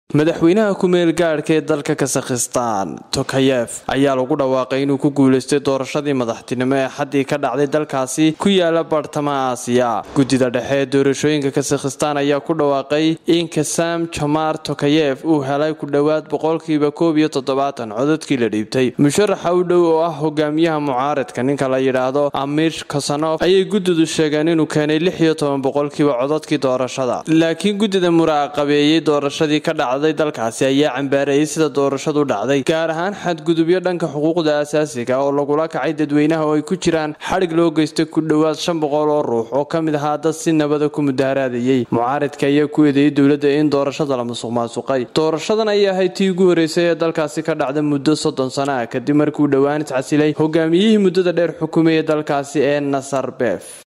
madaxweynaha ku-meel gaadhka ee dalka kasakhistaan tokayef ayaa lagu dhawaaqay inuu ku guuleystay doorashadii madaxtinimo ee xaddii ka dhacday dalkaasi ku yaala bartamaha aasiya guddida dhexe ee doorashooyinka kasakhistaan ayaa ku dhawaaqay in kasam jamar tokayef uu helay ku dhowaad boqolkiiba koob iyo toddobaatan codadkii la dhiibtay musharaxa u dhow oo ah hogaamiyaha mucaaradka ninka la yidhaahdo amir kosanof ayay guddidu sheegeen inuu keenay lix iyo toban boqolkiiba codadkii doorashada laakiin guddida muraaqabeeyey doorashadii ka dhacday dalkaasi ayaa cambaareeyay sida doorashadu dhacday gaar ahaan xadgudubyo dhanka xuquuqda asaasiga oo lagula kacay dadweynaha oo ay ku jiraan xadhig loo geystay ku dhowaad shan boqol oo ruux oo ka mid ahaa dad si nabada ku mudaaraadayay mucaaridka ayaa ku eedeeyey dowladda in doorashada la musuq maasuqay doorashadan ayay ahayd tii ugu horeysay ee dalkaasi ka dhacda muddo soddon sano ah kadib markuu dhowaan iscasilay hogaamiyihii muddada dheer xukumayay dalkaasi ee nasar beef